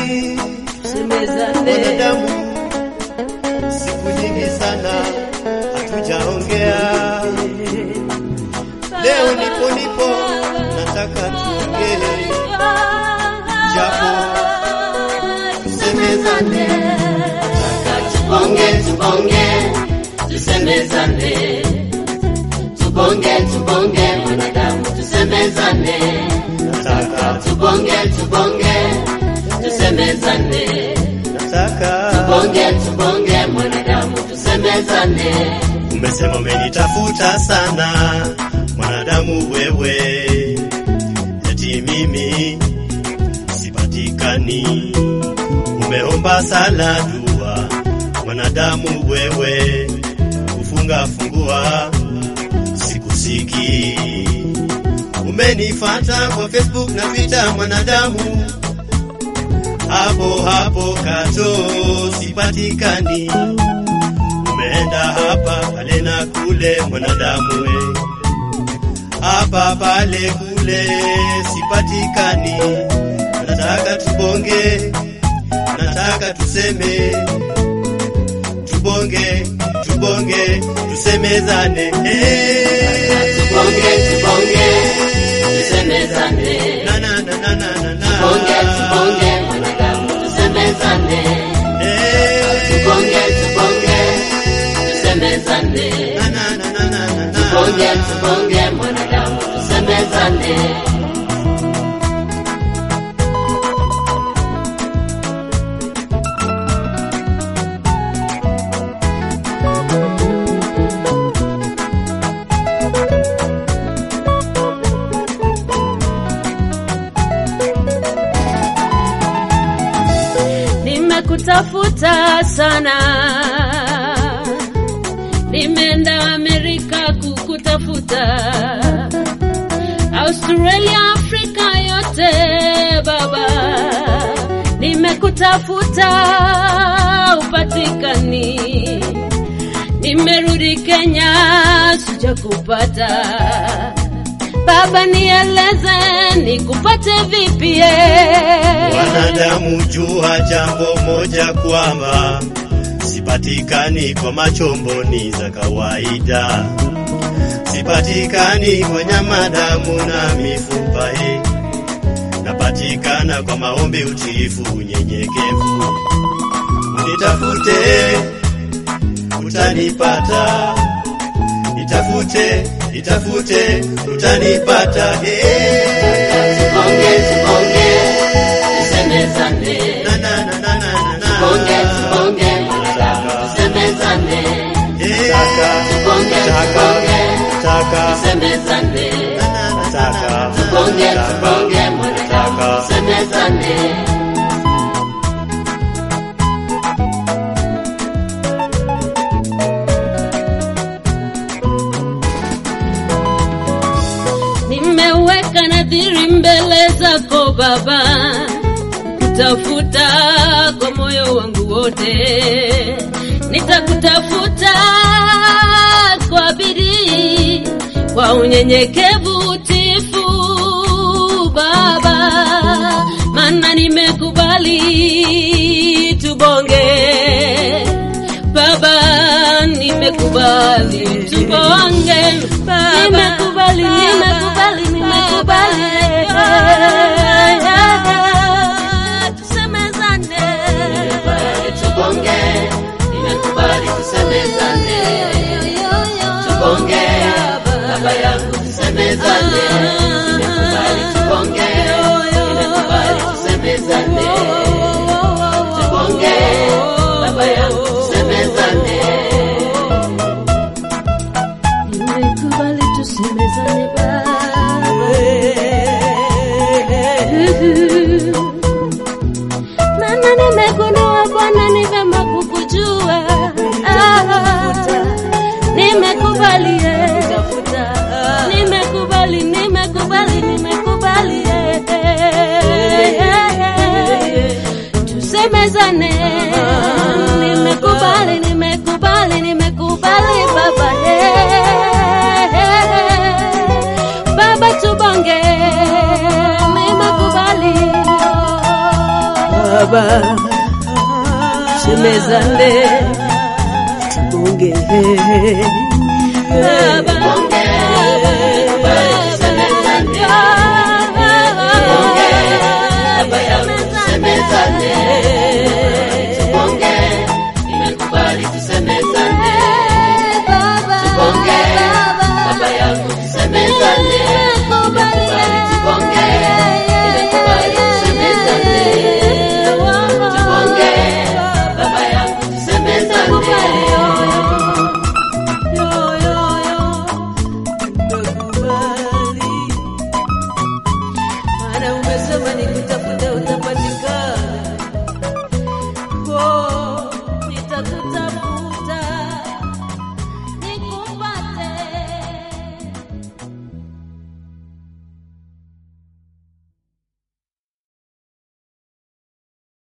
semezane wanadamu, siku nyingi sana hatujaongea. Leo nipo nipo, nataka tuongee, japo tusemezane. Tubonge, tubonge, tusemezane. Tubonge, tubonge, mwanadamu, tusemezane. Nataka, Tubonge, tubonge, tusemezane. nataka Tubonge, tubonge, mwanadamu, tusemezane. Umesema umenitafuta sana mwanadamu wewe, eti mimi sipatikani. Umeomba sala dua mwanadamu wewe, kufunga fungua sikusiki. Umenifata kwa Facebook na Twitter mwanadamu, hapo hapo kato sipatikani umeenda hapa pale na kule mwanadamu we, hapa pale kule sipatikani. Nataka tubonge, nataka tuseme, tubonge, tubonge, tusemezane. Eh. Tubonge, tubonge, tusemezane. Na, na, na, na, na, na, na. Tubonge, tubonge, mwanadamu, tusemezane. Eh. Tubonge, tubonge, tusemezane. Na, na, na, na, na, na, na. Tubonge, tubonge, mwanadamu, tusemezane. nimekutafuta sana, nimeenda Amerika kukutafuta, Australia, Afrika yote baba, nimekutafuta upatikani, nimerudi Kenya sijakupata. Baba, nieleze nikupate vipi? eh? Wanadamu jua jambo moja kwamba sipatikani kwa machomboni za kawaida, sipatikani kwa nyama, damu na mifupa eh. Napatikana kwa maombi, utiifu, unyenyekevu. Unitafute utanipata, nitafute nitafute utanipata eh. Tubonge, tubonge, tusemezane. Na, na, na, na, na, na, na. Tubonge, tubonge, mwanadamu, tusemezane. Eh, taka, Tubonge, taka, tubonge, taka, tusemezane. na, na, na, taka, Tubonge, taka, tubonge, mwanadamu, taka. tusemezane. Nimeweka nadhiri mbele zako Baba, kutafuta kwa moyo wangu wote, nitakutafuta kwa bidii, kwa unyenyekevu, utifu Baba, maana nimekubali tubonge Baba, nimekubali tubonge Baba, nimekubali, nimekubali, nimekubali tusemezane. Nimekubali tubonge, nimekubali tusemezane. Tubonge, baba yangu tusemezane. Nimekubali tubonge, nimekubali tusemezane. Tubonge, baba yangu tusemezane. Nimekubali tusemezane Baba. Maana nimegundua Bwana ni vema kukujua. Ah, Nimekubali eh. Nimekubali, nimekubali, nimekubali eh. Tusemezane. Nimekubali, nimekubali, nimekubali Baba eh. Baba tubonge. Nimekubali. baba, tusemezane, tubonge baba, baba yangu tusemezane tubonge nimekubali tusemezane tubonge baba yangu tusemezane nimekubali tubonge nimekubali tusemezane tubonge baba yangu tusemezane